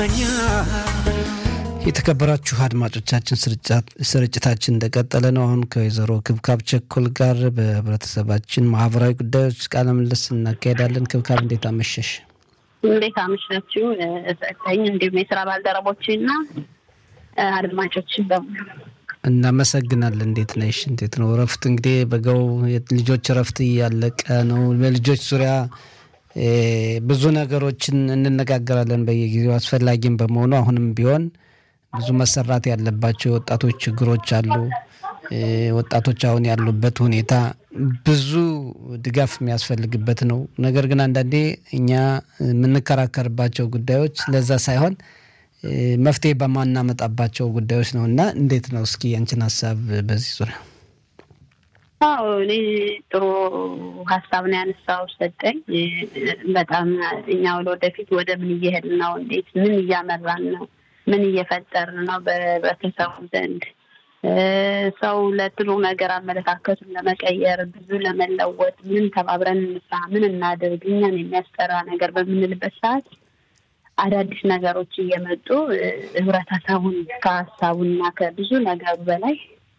የተከበራችሁ አድማጮቻችን ስርጭታችን እንደቀጠለ ነው። አሁን ከወይዘሮ ክብካብ ቸኮል ጋር በህብረተሰባችን ማህበራዊ ጉዳዮች ቃለ ምልልስ እናካሄዳለን። ክብካብ እንዴት አመሸሽ? እንዴት አመሻችሁ? ሰጠኝ እንዲሁም የስራ ባልደረቦችና አድማጮችን በሙሉ እናመሰግናለን። እንዴት ነሽ? እንዴት ነው እረፍት? እንግዲህ በጋው ልጆች እረፍት እያለቀ ነው። በልጆች ዙሪያ ብዙ ነገሮችን እንነጋገራለን በየጊዜው አስፈላጊም በመሆኑ አሁንም ቢሆን ብዙ መሰራት ያለባቸው የወጣቶች ችግሮች አሉ። ወጣቶች አሁን ያሉበት ሁኔታ ብዙ ድጋፍ የሚያስፈልግበት ነው። ነገር ግን አንዳንዴ እኛ የምንከራከርባቸው ጉዳዮች ለዛ ሳይሆን መፍትሄ በማናመጣባቸው ጉዳዮች ነው እና እንዴት ነው እስኪ ያንችን ሀሳብ በዚህ ዙሪያ? አዎ እኔ ጥሩ ሀሳብ ነው ያነሳው ሰጠኝ። በጣም እኛ ወደ ወደፊት ወደ ምን እየሄድን ነው? እንዴት ምን እያመራን ነው? ምን እየፈጠርን ነው በህብረተሰቡ ዘንድ ሰው ለጥሩ ነገር አመለካከቱን ለመቀየር ብዙ ለመለወጥ ምን ተባብረን እንስራ፣ ምን እናድርግ፣ እኛን የሚያስጠራ ነገር በምንልበት ሰዓት አዳዲስ ነገሮች እየመጡ ህብረተሰቡን ከሀሳቡና ከብዙ ነገሩ በላይ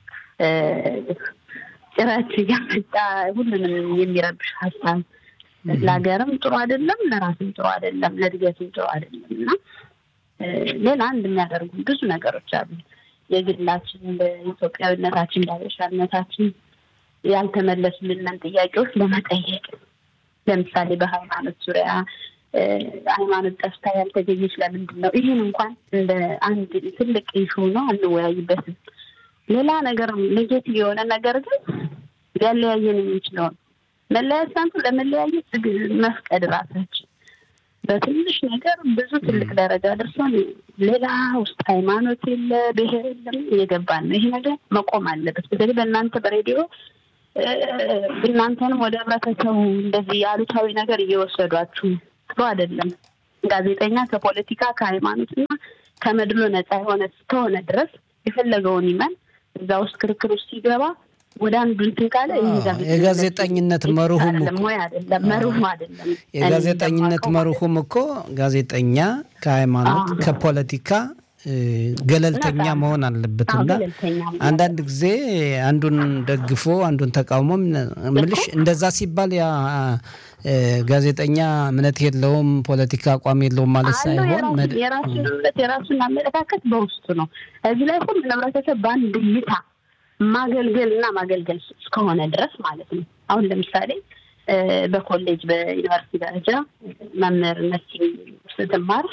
ጭረት እያመጣ ሁሉንም የሚረብሽ ሀሳብ ለሀገርም ጥሩ አይደለም፣ ለራስም ጥሩ አይደለም፣ ለእድገትም ጥሩ አይደለም እና ሌላ አንድ የሚያደርጉ ብዙ ነገሮች አሉ። የግላችን በኢትዮጵያዊነታችን በሀበሻነታችን ያልተመለሱልንን ጥያቄዎች ለመጠየቅ ለምሳሌ በሃይማኖት ዙሪያ ሃይማኖት ጠፍታ ያልተገኘች ለምንድን ነው? ይህን እንኳን እንደ አንድ ትልቅ ኢሹ ነው አንወያይበትም። ሌላ ነገር ኔጌቲቭ የሆነ ነገር ግን ሊያለያየን የሚችለውን መለያየት ሳንቱ ለመለያየት መፍቀድ ራሳችን በትንሽ ነገር ብዙ ትልቅ ደረጃ ደርሶን ሌላ ውስጥ ሃይማኖት የለ ብሔር የለም እየገባን ነው። ይሄ ነገር መቆም አለበት። በተለይ በእናንተ በሬዲዮ እናንተንም ወደ ህብረተሰቡ እንደዚህ አሉታዊ ነገር እየወሰዷችሁ ጥሩ አይደለም። ጋዜጠኛ ከፖለቲካ ከሃይማኖትና ከመድሎ ነፃ የሆነ እስከሆነ ድረስ የፈለገውን ይመን እዛ ውስጥ ክርክር ውስጥ ሲገባ ወደ አንዱ እንትን ካለ የጋዜጠኝነት መርሁም ወይ አይደለም መርሁም አይደለም። የጋዜጠኝነት መርሁም እኮ ጋዜጠኛ ከሃይማኖት ከፖለቲካ ገለልተኛ መሆን አለበት እና አንዳንድ ጊዜ አንዱን ደግፎ አንዱን ተቃውሞ ምልሽ እንደዛ ሲባል ያ ጋዜጠኛ እምነት የለውም ፖለቲካ አቋም የለውም ማለት ሳይሆን የራሱን እምነት የራሱን አመለካከት በውስጡ ነው። እዚህ ላይ ሁሉ ህብረተሰብ በአንድ እይታ ማገልገል እና ማገልገል እስከሆነ ድረስ ማለት ነው። አሁን ለምሳሌ በኮሌጅ በዩኒቨርሲቲ ደረጃ መምህርነት ስትማር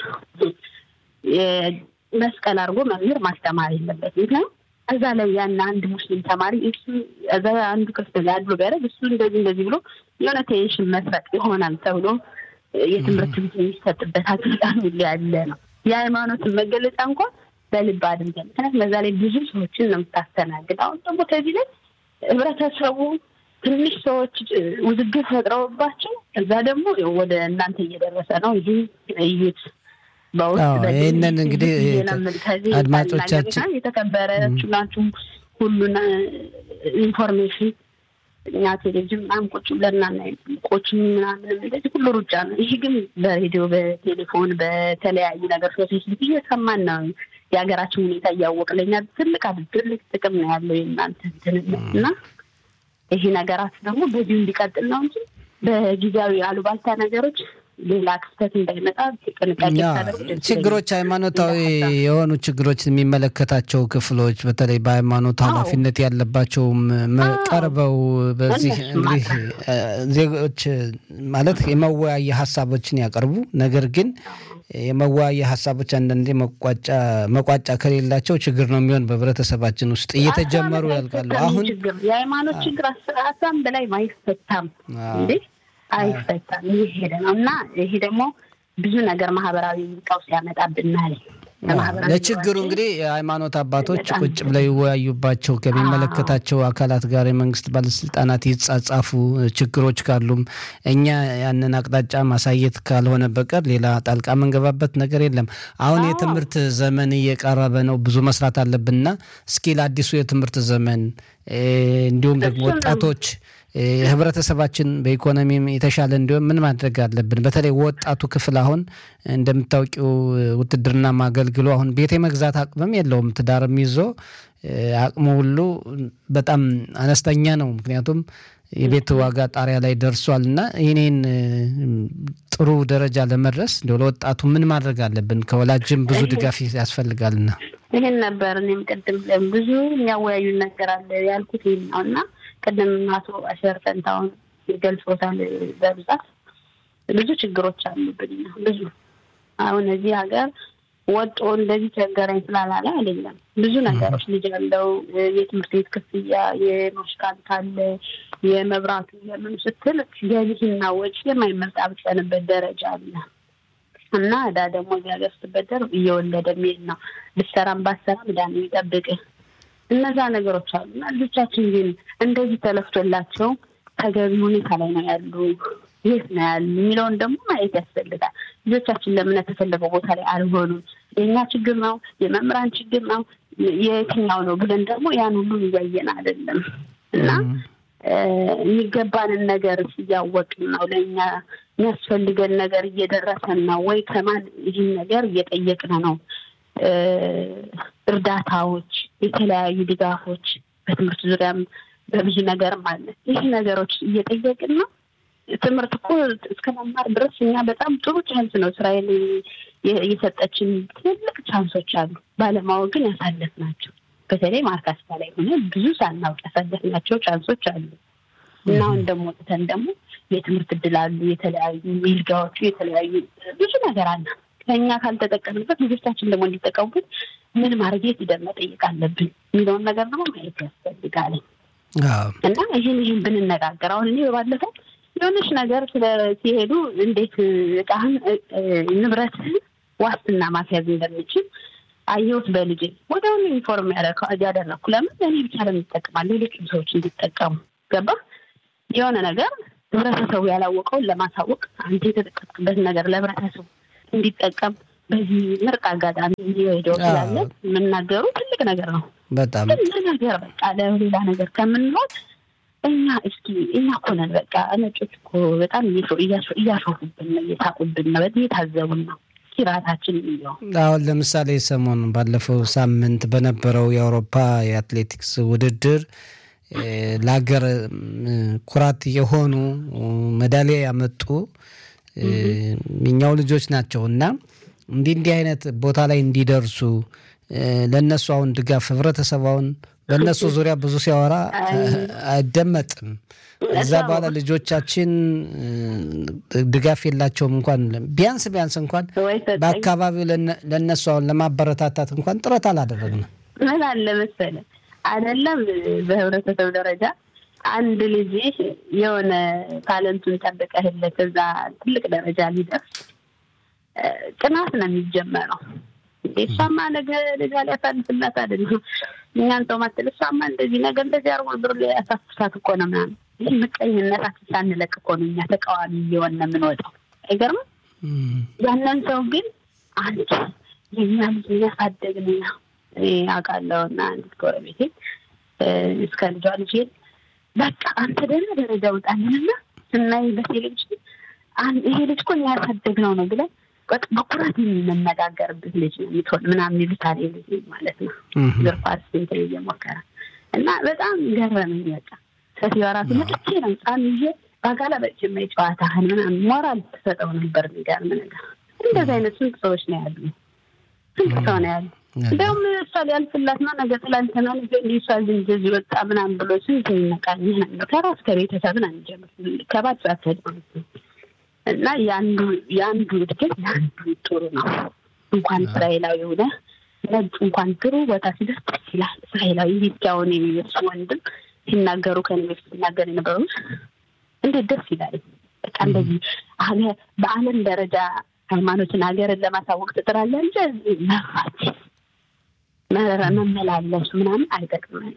መስቀል አድርጎ መምህር ማስተማር የለበት። ምክንያቱም እዛ ላይ ያን አንድ ሙስሊም ተማሪ እሱ እዛ አንዱ ክርስትና አድሎ ቢያደርግ እሱ እንደዚህ እንደዚህ ብሎ የሆነ ቴንሽን መስረቅ ይሆናል ተብሎ የትምህርት ቤት የሚሰጥበት አጋጣሚ ያለ ነው። የሃይማኖትን መገለጫ እንኳን በልብ አድርገን ምክንያቱም በዛ ላይ ብዙ ሰዎችን ነው የምታስተናግድ። አሁን ደግሞ ከዚህ ላይ ህብረተሰቡ ትንሽ ሰዎች ውዝግብ ፈጥረውባቸው እዛ ደግሞ ወደ እናንተ እየደረሰ ነው። ይህ እዩት። ይህንን እንግዲህ አድማጮቻችን የተከበረችሁ ናችሁ። ሁሉን ኢንፎርሜሽን እኛ ቴሌቪዥን ምናምን ቁጭ ብለን ቆች ምናምን እንደዚህ ሁሉ ሩጫ ነው። ይህ ግን በሬዲዮ በቴሌፎን በተለያዩ ነገር ፌስቡክ እየሰማን ነው የሀገራችን ሁኔታ እያወቅ ለኛ ትልቅ ትልቅ ጥቅም ነው ያለው የእናንተ እና ይሄ ነገራት ደግሞ በዚሁ እንዲቀጥል ነው እንጂ በጊዜያዊ አሉባልታ ነገሮች ሌላ ክስተት እንዳይመጣ ጥንቃቄ ችግሮች ሃይማኖታዊ የሆኑ ችግሮች የሚመለከታቸው ክፍሎች በተለይ በሃይማኖት ኃላፊነት ያለባቸውም ቀርበው በዚህ እንግዲህ ዜጎች ማለት የመወያየ ሀሳቦችን ያቀርቡ። ነገር ግን የመወያየ ሀሳቦች አንዳንዴ መቋጫ ከሌላቸው ችግር ነው የሚሆን በህብረተሰባችን ውስጥ እየተጀመሩ ያልቃሉ። አሁን የሃይማኖት ችግር ሀሳብ በላይ አይፈታም እንዴ አይፈታም። ይህ ሄደ ነው እና ይሄ ደግሞ ብዙ ነገር ማህበራዊ ቀውስ ያመጣብናል። ለችግሩ እንግዲህ የሃይማኖት አባቶች ቁጭ ብለው ይወያዩባቸው፣ ከሚመለከታቸው አካላት ጋር የመንግስት ባለስልጣናት ይጻጻፉ፣ ችግሮች ካሉም እኛ ያንን አቅጣጫ ማሳየት ካልሆነ በቀር ሌላ ጣልቃ መንገባበት ነገር የለም። አሁን የትምህርት ዘመን እየቀረበ ነው፣ ብዙ መስራት አለብንና እስኪ ለአዲሱ የትምህርት ዘመን እንዲሁም ደግሞ ወጣቶች ህብረተሰባችን በኢኮኖሚም የተሻለ እንዲሆን ምን ማድረግ አለብን? በተለይ ወጣቱ ክፍል አሁን እንደምታውቂው ውትድርና ማገልግሎ አሁን ቤት የመግዛት አቅምም የለውም። ትዳርም ይዞ አቅሙ ሁሉ በጣም አነስተኛ ነው። ምክንያቱም የቤት ዋጋ ጣሪያ ላይ ደርሷል እና ይህኔን ጥሩ ደረጃ ለመድረስ እንደ ለወጣቱ ምን ማድረግ አለብን? ከወላጅም ብዙ ድጋፍ ያስፈልጋልና ይህን ነበር እኔም ቅድም ብዙ የሚያወያዩ ነገር አለ ያልኩት ይህን ነው እና ቅድም አቶ አሸር ፈንታውን ገልጾታል። በብዛት ብዙ ችግሮች አሉብን። ብዙ አሁን እዚህ ሀገር ወጦ እንደዚህ ቸገረኝ ስላላለ አይደለም። ብዙ ነገሮች ልጅ ያለው የትምህርት ቤት ክፍያ፣ የማሽካንት አለ፣ የመብራቱ የምን ስትል ገቢህና ወጪ የማይመጣጠንበት ደረጃ አለ እና እዳ ደግሞ እዚህ ሀገር ስትበደር እየወለደ የሚሄድ ነው። ብሰራም ባሰራም እዳ ነው የሚጠብቅህ። እነዛ ነገሮች አሉ እና ልጆቻችን ግን እንደዚህ ተለፍቶላቸው ተገቢ ሁኔታ ላይ ነው ያሉ የት ነው ያሉ የሚለውን ደግሞ ማየት ያስፈልጋል። ልጆቻችን ለምን የተፈለገው ቦታ ላይ አልሆኑም? የእኛ ችግር ነው? የመምህራን ችግር ነው? የትኛው ነው ብለን ደግሞ ያን ሁሉ እያየን አይደለም እና የሚገባንን ነገር እያወቅን ነው። ለእኛ የሚያስፈልገን ነገር እየደረሰን ነው ወይ? ከማን ይህን ነገር እየጠየቅን ነው? እርዳታዎች፣ የተለያዩ ድጋፎች በትምህርት ዙሪያም በብዙ ነገርም አለ። ይህ ነገሮች እየጠየቅን ነው። ትምህርት እኮ እስከ መማር ድረስ እኛ በጣም ጥሩ ቻንስ ነው እስራኤል የሰጠችን ትልቅ ቻንሶች አሉ። ባለማወቅ ግን ያሳለፍናቸው በተለይ ማርካስታ ላይ ሆነ ብዙ ሳናውቅ ያሳለፍናቸው ቻንሶች አሉ እና አሁን ደግሞ ወጥተን ደግሞ የትምህርት እድል አሉ፣ የተለያዩ ሚልጋዎቹ፣ የተለያዩ ብዙ ነገር አለ። ከእኛ ካልተጠቀምበት ልጆቻችን ደግሞ እንዲጠቀሙበት ምን ማድረግ የት ሂደን መጠየቅ አለብን የሚለውን ነገር ደግሞ ማየት ያስፈልጋል እና ይህን ይህን ብንነጋገር አሁን እኔ ባለፈው የሆነች ነገር ሲሄዱ እንዴት እቃህን ንብረትህን ዋስትና ማስያዝ እንደምችል አየሁት በልጄ ወዲያውኑ ኢንፎርም ያደረግኩ። ለምን እኔ ብቻ ለምን ይጠቅማል ሌሎችም ሰዎች እንዲጠቀሙ ገባ። የሆነ ነገር ህብረተሰቡ ያላወቀውን ለማሳወቅ አንተ የተጠቀምክበትን ነገር ለህብረተሰቡ እንዲጠቀም በዚህ ምርጥ አጋጣሚ ሄደው ስላለ የምናገሩ ትልቅ ነገር ነው። በጣም ነገር በቃ ለሌላ ነገር ከምንሆን እኛ እስኪ እኛ እኮ ነን በቃ ነጮች እኮ በጣም እያሾፉብን ነው፣ እየሳቁብን ነው፣ እየታዘቡን ነው። ኪራታችን የሚለው አሁን ለምሳሌ ሰሞኑ ባለፈው ሳምንት በነበረው የአውሮፓ የአትሌቲክስ ውድድር ለሀገር ኩራት የሆኑ ሜዳሊያ ያመጡ የኛው ልጆች ናቸው እና እንዲህ እንዲህ አይነት ቦታ ላይ እንዲደርሱ ለእነሱ አሁን ድጋፍ ህብረተሰባውን በእነሱ ዙሪያ ብዙ ሲያወራ አይደመጥም። እዛ በኋላ ልጆቻችን ድጋፍ የላቸውም። እንኳን ቢያንስ ቢያንስ እንኳን በአካባቢው ለእነሱ አሁን ለማበረታታት እንኳን ጥረት አላደረግንም። ምን አለ መሰለህ አይደለም በህብረተሰብ ደረጃ አንድ ልጅ የሆነ ታለንቱን ጠብቀህለት እዛ ትልቅ ደረጃ ሊደርስ ቅናት ነው የሚጀመረው። እሷማ ነገ ልጇ ሊያሳልፍላት አይደለም እኛን ሰው ማትል እሷማ እንደዚህ ነገር እንደዚህ አርጎ ብር ሊያሳፍሳት እኮ ነው ምናምን። ይህ ምቀኝነታችን ሳንለቅ እኮ ነው እኛ ተቃዋሚ እየሆነ የምንወጣው። አይገርምም? ያንን ሰው ግን አንቺ የኛ ልጅ የሚያሳደግ ነው እኔ አውቃለሁ እና አንዲት ጎረቤቴ እስከ ልጇ ልጅ በቃ አንተ ደህና ደረጃ ውጣልንና ስናይ በቴሌቪዥን ይሄ ልጅ እኮ ያሳደግ ነው ነው ብለን በኩራት የምንነጋገርበት ልጅ ነው የምትሆን ምናምን ይሉታል ልጅ ማለት ነው። ግርፋት ስንት እየሞከረ እና በጣም ገረመኝ። በቃ ሴትዮዋ ራሱ መጥቼ ነው ህፃን ይዤ በአጋላ በጭ ጨዋታህን ምናምን ሞራል ትሰጠው ነበር። የሚገርም ነገር እንደዚህ አይነት ስንት ሰዎች ነው ያሉ፣ ስንት ሰው ነው ያሉ። እንዲያውም እሷ ሊያልፍላት ነው ነገ ትላንትና ነገ እሷ እንደዚህ ወጣ ምናምን ብሎ ስንት ይነቃል። ከራስ ከቤተሰብ ነው የሚጀምር ከባድ ሳትሄድ ማለት ነው እና የአንዱ የአንዱ እድገት የአንዱ ጥሩ ነው። እንኳን እስራኤላዊ ሆነ ነጭ እንኳን ጥሩ ቦታ ሲደርስ ደስ ይላል። እስራኤላዊ ሂስኪያውን የሚመሱ ወንድም ሲናገሩ ከኔ በፊት ሲናገር የነበሩ እንዴት ደስ ይላል። በቃ እንደዚህ በዓለም ደረጃ ሃይማኖትን ሀገርን ለማሳወቅ ትጥራለህ እንጂ መፋት መመላለሱ ምናምን አይጠቅምም።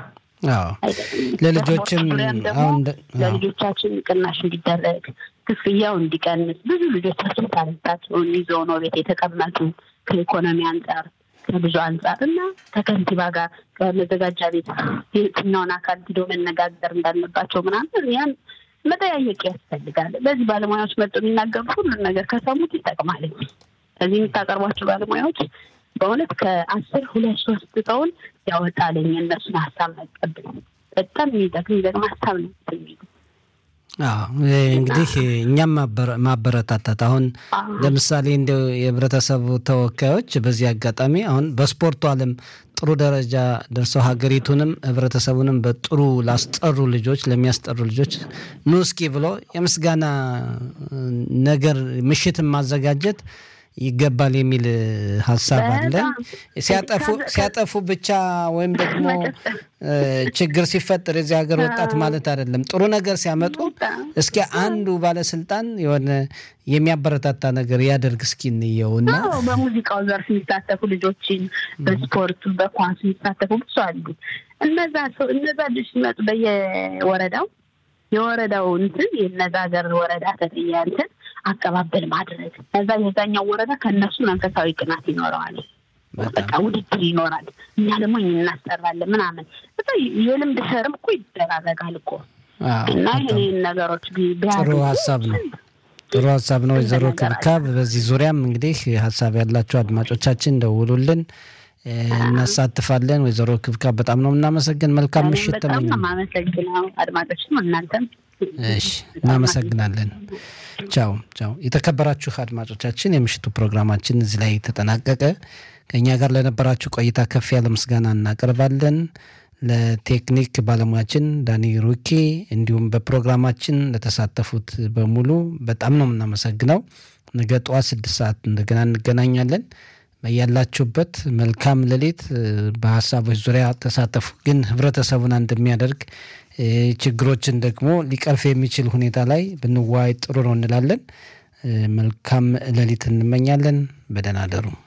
ለልጆችም አሁን ለልጆቻችን ቅናሽ እንዲደረግ ክፍያው እንዲቀንስ ብዙ ልጆቻችን ታለንታቸውን ይዘው ነው ቤት የተቀመጡ ከኢኮኖሚ አንጻር ከብዙ አንጻር እና ከከንቲባ ጋር ከመዘጋጃ ቤት የትኛውን አካል ሂዶ መነጋገር እንዳለባቸው ምናምን ያን መጠያየቅ ያስፈልጋል። በዚህ ባለሙያዎች መጡ የሚናገሩ ሁሉን ነገር ከሰሙት ይጠቅማል። እዚህ የምታቀርቧቸው ባለሙያዎች በእውነት ከአስር ሁለት ሶስት ሰውን ያወጣልኝ እነሱን ሀሳብ መቀበል በጣም የሚጠቅም የሚጠቅም ሀሳብ ነው የሚሉ እንግዲህ እኛም ማበረታታት አሁን ለምሳሌ እንደ የህብረተሰቡ ተወካዮች በዚህ አጋጣሚ አሁን በስፖርቱ ዓለም ጥሩ ደረጃ ደርሰው ሀገሪቱንም ህብረተሰቡንም በጥሩ ላስጠሩ ልጆች ለሚያስጠሩ ልጆች ኑ እስኪ ብሎ የምስጋና ነገር ምሽትን ማዘጋጀት ይገባል የሚል ሀሳብ አለ። ሲያጠፉ ሲያጠፉ ብቻ ወይም ደግሞ ችግር ሲፈጠር የዚህ ሀገር ወጣት ማለት አይደለም። ጥሩ ነገር ሲያመጡ እስኪ አንዱ ባለስልጣን የሆነ የሚያበረታታ ነገር ያደርግ እስኪ እንየውና በሙዚቃው ዘርፍ የሚሳተፉ ልጆችን በስፖርቱ በኳሱ የሚሳተፉ ብዙ አሉ። እነዛ ሰው እነዛ ልጆች ሲመጡ በየወረዳው የወረዳው እንትን የነዛ ሀገር ወረዳ ተጠያ እንትን አቀባበል ማድረግ ከዛ የዛኛው ወረዳ ከእነሱ መንፈሳዊ ቅናት ይኖረዋል። በቃ ውድድር ይኖራል። እኛ ደግሞ እናስጠራለን ምናምን በቃ የልምድ ሸርም እኮ ይደራረጋል እኮ እና ይህን ነገሮች ጥሩ ሀሳብ ነው። ጥሩ ሀሳብ ነው ወይዘሮ ክብካብ። በዚህ ዙሪያም እንግዲህ ሀሳብ ያላቸው አድማጮቻችን ደውሉልን፣ እናሳትፋለን። ወይዘሮ ክብካብ በጣም ነው የምናመሰግን። መልካም ምሽት ተመኘ። አመሰግነው አድማጮችም እናንተም እሺ፣ እናመሰግናለን። ቻው ቻው። የተከበራችሁ አድማጮቻችን የምሽቱ ፕሮግራማችን እዚህ ላይ ተጠናቀቀ። ከእኛ ጋር ለነበራችሁ ቆይታ ከፍ ያለ ምስጋና እናቀርባለን። ለቴክኒክ ባለሙያችን ዳኒ ሩኬ እንዲሁም በፕሮግራማችን ለተሳተፉት በሙሉ በጣም ነው የምናመሰግነው። ነገ ጠዋት ስድስት ሰዓት እንደገና እንገናኛለን። በያላችሁበት መልካም ሌሊት። በሀሳቦች ዙሪያ ተሳተፉ። ግን ህብረተሰቡን አንድ የሚያደርግ ችግሮችን ደግሞ ሊቀርፍ የሚችል ሁኔታ ላይ ብንዋይ ጥሩ ነው እንላለን። መልካም ሌሊት እንመኛለን። በደህና አደሩ።